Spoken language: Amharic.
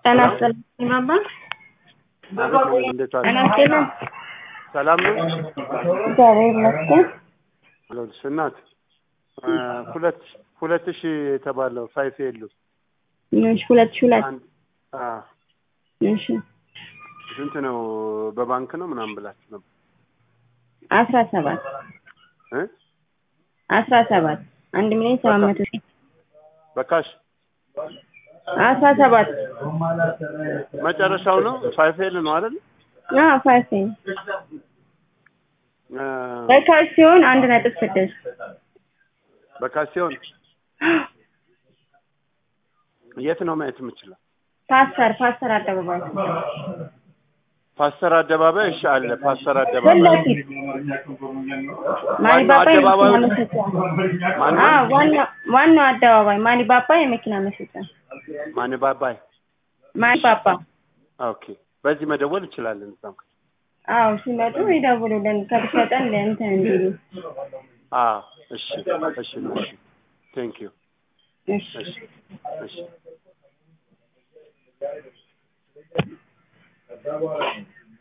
ጤና ይስጥልኝ ባባ። እንዴት ጤና ዋልሽ? ይስጥልኝ። ሰላም ነው? እግዚአብሔር ይመስገን። አለሁልሽ እናት እ ሁለት ሁለት ሺህ የተባለው ፋይፍ የሉ እሺ፣ ሁለት ሺህ ሁለት አንድ አ እሺ፣ ስንት ነው? በባንክ ነው ምናምን ብላችሁ ነበር አስራ ሰባት እ አስራ ሰባት አንድ ሚሊዮን ሰባት መቶ ሺህ በካሽ አስራ ሰባት መጨረሻው ነው ፋይፍ ኤል ነው አይደል? አዎ ፋይፍ ነው። እ በካሽ ሲሆን አንድ ነጥብ ስድስት በካሽ ሲሆን የት ነው ማየት የምችለው? ፓስተር ፓስተር አደባባይ ፓስተር አደባባይ እሺ፣ አለ ፓስተር ፊት አደባባይ ለፊት ዋናው ማኒባባ አደባባዩ የመኪና መሸጫ ማነው? አዎ ዋናው ዋናው አደባባይ ማኒባባ የመኪና መሸጫ ማን ባባይ? ማኒባባ ኦኬ፣ በዚህ መደወል እንችላለን። እዛም አዎ ሲመጡ ይደውሉልን ከብሸጠን ለእንትን እንዲሉ አዎ፣ እሺ፣ እሺ፣ እሺ፣ ቴንክ ዩ፣ እሺ እሺ፣ እሺ